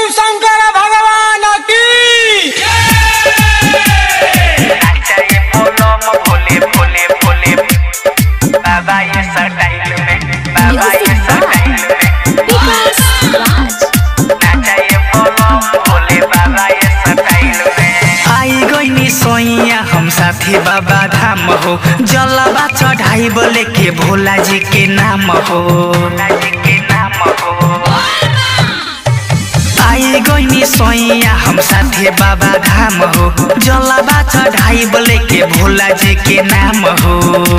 शंकर भगवान की नाचाए बोलम भोले भोले भोले बाबा ये स्टाइल में बाबा ये स्टाइल में नाचाए बोलम भोले बाबा ये स्टाइल में आई गईनी सोइया हम साथी बाबा धाम हो जलवा चढ़ाई बोले के भोला जी के नाम हो भोला जी के नाम हो आई गईनी सोइया हम साथे बाबा धाम हो जलवा चढ़ाई बोले के भोला जी के नाम हो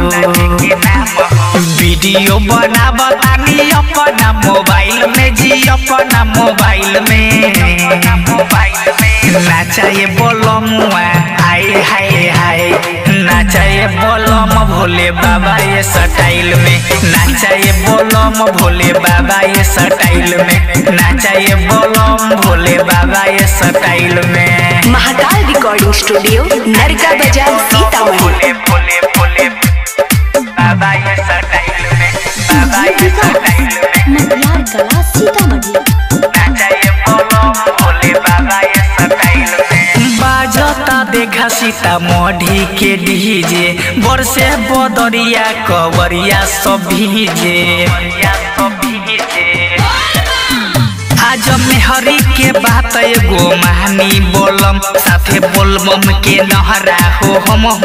वीडियो बना बतानी अपना मोबाइल में जी अपना मोबाइल में मोबाइल में नाचाए बोलमुआ हाय हाय हाय नाचाए बोलम भोले बाबा ये स्टाइल में नाचाए बोलम भोले बाबा ये स्टाइल में नाचाए बोलम भोले बाबा ये स्टाइल में महाकाल रिकॉर्डिंग स्टूडियो नरका बाजार सीतामढ़ी भोले भोले भोले बाबा ये स्टाइल में बाबा ये स्टाइल में मटियार कला सीतामढ़ी नाचाए बोलम भोले बाबा ये स्टाइल में बाजता देखा सीतामढ़ी के डीजे बरसे बदरिया कवरिया सब भीजे सब भीजे आज मेहरी के बात एगो महानी बोलम साथे बोलबम के नहरा हो हम हो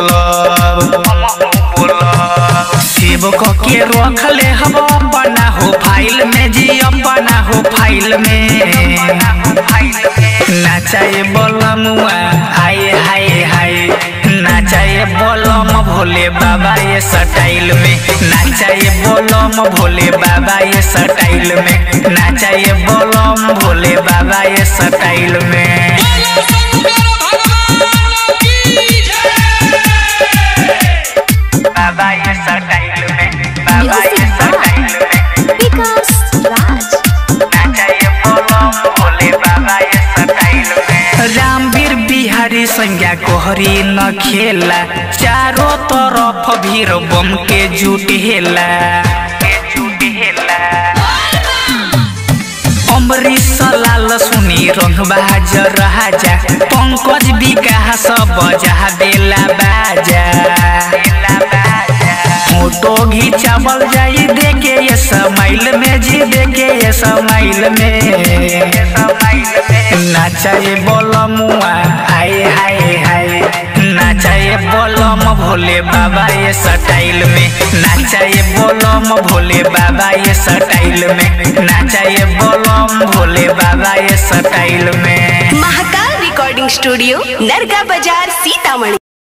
बोलब सेव क के रख ले हम अपना हो फाइल में जी अपना हो फाइल में नाचाए बोलमुआ हाय हाय हाय नाचाए बोलम भोले बाबा ये स्टाइल में नाचाए बोलम भोले बाबा ये स्टाइल में नाचाए बोलम भोले बाबा ये स्टाइल में बाबा ये स्टाइल में बाबा ये स्टाइल में विकास राज नाचाए बोलम भोले बाबा ये स्टाइल में रामवीर बिहारी संज्ञा कोहरी न खेला चारों तरफ भीड़ बम के जुटेला के जुटेला अमरीश लाल सुनी रंगबाज राजा पंकज विकास बजा बेला बाजा फोटो घिंचावल जाई देखे ये समाइल में जी देखे ये समाइल में नाचाए बोलमुआ हाय हाय हाय नाचाए बोलम भोले बाबा ये स्टाइल में नाचाए बोलम भोले बाबा ये स्टाइल में नाचाए बोलम भोले बाबा ये स्टाइल में महाकाल रिकॉर्डिंग स्टूडियो नरका बाजार सीतामढ़ी